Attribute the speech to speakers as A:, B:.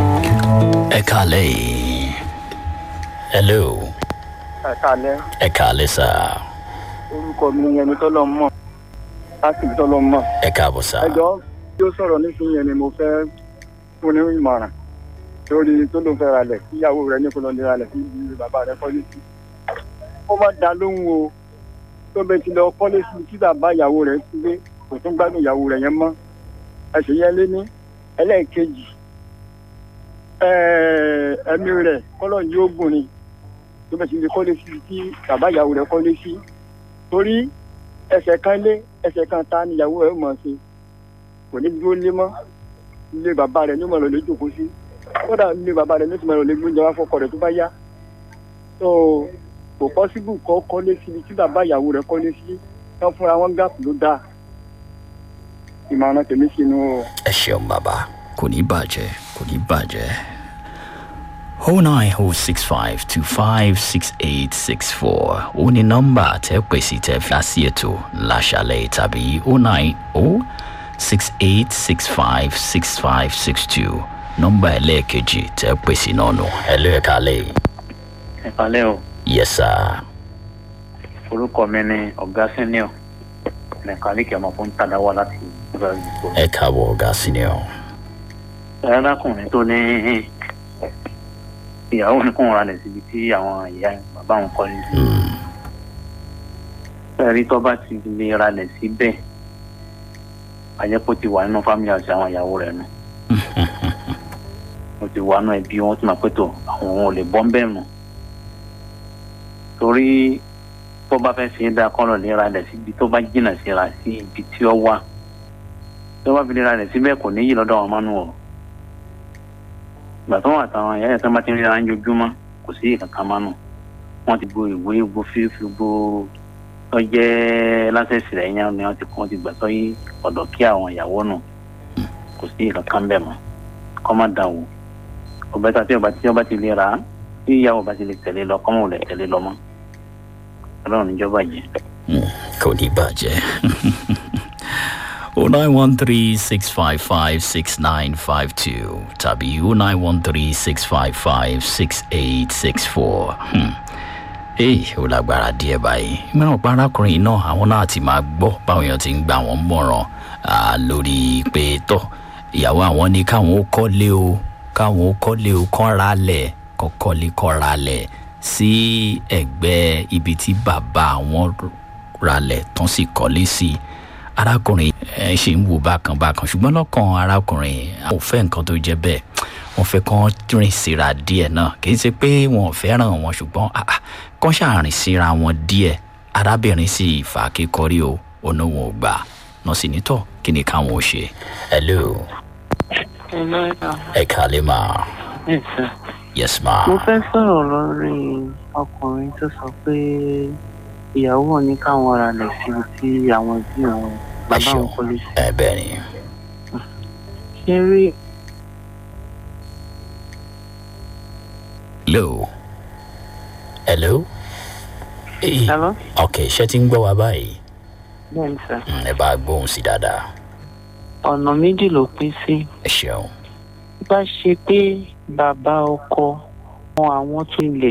A: ẹ kàlẹ́ hello
B: ẹ̀kálẹ́
A: ẹ kàlẹ́ sá
B: orúkọ mi ni ẹni tọ́lọ́ mọ̀ láti ibi tọ́lọ́ mọ̀.
A: ẹ káàbọ̀ sá
B: ẹjọ́ tí ó sọ̀rọ̀ nísìnyí yẹn ni mo fẹ́ fún ní ìmọ̀ràn lórí tó ló ń fẹ́ ralẹ̀ kí ìyàwó rẹ̀ ní kó lọ lè ralẹ̀ kí ìlú bàbá rẹ̀ kọ́lé sí. ó má da lóhùn o tó bẹ ti lọ kọ́lé sí tí bàbá ìyàwó rẹ̀ ti gbé kò tún gbádùn ìyàwó rẹ̀ yẹn mọ́ ẹsẹ̀ yẹn lé ní ẹlẹ́ẹ̀kejì ẹ̀ẹ́mí rẹ̀ kọ́lọ̀ yóò gùn ni tó bẹ ti lè kọ́lé sí tí bàbá ìyàwó rẹ̀ kọ́lé sí torí ẹsẹ̀ kan lé ẹsẹ̀ kan ta ni ìyàwó rẹ̀ mọ̀ ṣe kò ní dúró lé mọ́ ilé bàbá rẹ̀ ní mọ̀lọ́ lè jókòó sí kódà ilé bàbá rẹ̀ ní ti mọ̀lọ́ lè gbóúnjẹ wá fọkọ rẹ̀ tó bá yá tó kò pọ́sibú kọ́ kọ́lé síbi tí bàbá ìyàwó rẹ̀ kọ́lé sí wọ́n fúnra wọn gáàpù ló dáa ìmọ̀ràn tèmi sínú o.
A: ẹ ṣeun bàbá kò ní bàjẹ́ kò ní bàjẹ́ oh nine oh six five two five six eight six four ó ní nọ́mbà tẹ́ pèsè tẹ́ fi á sí ètò láṣálẹ̀ tàbí oh nine oh six eight six five six five six two nọ́mbà ẹlẹ́ẹ̀kejì tẹ́ pèsè náà nù ẹlẹ́ẹ̀kalẹ̀
C: ìpàlẹ́ o
A: yes sir
C: orúkọ mi ni ọ̀gá senior mẹkáníìkì ọmọ fún tàdáwà láti ìgbà ìgbò.
A: ẹ káàbọ̀ ọ̀gá senior
C: arákùnrin tó ní ìyàwó ní kóun ra lẹ̀ síbi tí àwọn ìyá bàbá òun kọ́ ní sí.
A: Mm,
C: ẹ̀rí tó bá ti lè ra lẹ̀ síbẹ̀ àjẹpọ̀ ti wà nínú fámìlì àti àwọn ìyàwó rẹ̀ nù. mo ti wà nínú ẹbí wọn tí màá pẹ́ tó àwọn òun ò lè bọ́ ń bẹ̀ nù. torí tó bá fẹ́ ṣe é dá kọ́ lọ lè ra lẹ̀ síbi tó bá jìnnà síra sí ibi tí ó wà tó bá fi lè ra lẹ̀ síbẹ̀ kò ní yí lọ́dọ̀ wọn mọ́nú o ìgbà tó wà táwọn ìyá ẹ̀sán bá ti ń ríra ń jojúmọ́ kò sí ìkankan mọ́nú wọ́n ti gbo ìwé gbo fífi gbo tó jẹ́ lásẹ̀sì rẹ̀ yẹn ni wọ́n ti kọ́ ti gbà tó yí ọ̀dọ̀ kí àwọn ìyàwó nù kò sí ìkankan bẹ́ẹ̀ mọ́ kọ́ má dà wò ọ̀bẹ́ta tí ọba tí ọba ti lè ra tí ìyàwó bá ti lè tẹ̀lé lọ kọ́mọ̀ lè tẹ̀lé lọ mọ́ ọlọ́run níjọba yẹn.
A: mm, kò ní bàjẹ́ oh nine one three six five five six nine five two tàbí oh nine one three six five five six eight six four. Hmm. Ee, ó lágbára díẹ̀ báyìí. Mìíràn pa arákùnrin yìí náà àwọn náà ti máa gbọ́ báwọn èèyàn ti ń gbà wọ́n mọ̀ràn ah, lórí pé tọ́ ìyàwó àwọn ní káwọn ó kọ́lé o káwọn ó kọ́lé o kán ra lẹ̀ kọ́ kọ́lé kọ́ ra lẹ̀ sí ẹ̀gbẹ́ ibi tí bàbá àwọn ra lẹ̀ tán sì kọ́lé sí arákùnrin ẹ ṣe ń wo bákan bákan ṣùgbọ́n lọ́kàn arákùnrin àwọn ò fẹ́ nǹkan tó jẹ́ bẹ́ẹ̀ wọ́n fẹ́ kán rìn síra díẹ̀ náà kì í ṣe pé wọn ò fẹ́ràn wọn ṣùgbọ́n ah, ah, kán ṣàrìn síra wọn díẹ̀ arábìnrin sì fà á kékọ́rí o ọ̀nà wọn ò gbà náà sì nítọ̀ kí ni káwọn ò ṣe. hello ẹ kàlẹ́ mà yes ma.
D: mo fẹ́ sọ̀rọ̀ lórí ọkùnrin tó sọ pé ìyàwó wọn ní káwọn ra lẹ̀ síbi tí àwọn ẹbí wọn bàbá wọn kọ́lé sí.
A: ẹ bẹ́ẹ̀ ni
D: ṣé rí
A: hello hello. Hey.
D: Hello?
A: ok ṣé tí ń gbọ́ wa báyìí
D: bẹ́ẹ̀ ni sà
A: Mm, ẹ bá gbóhùn sí dáadáa
D: ọ̀nà méjì ló pín sí
A: ẹ ṣeun.
D: bá ṣe pé bàbá ọkọ wọn àwọn tún lè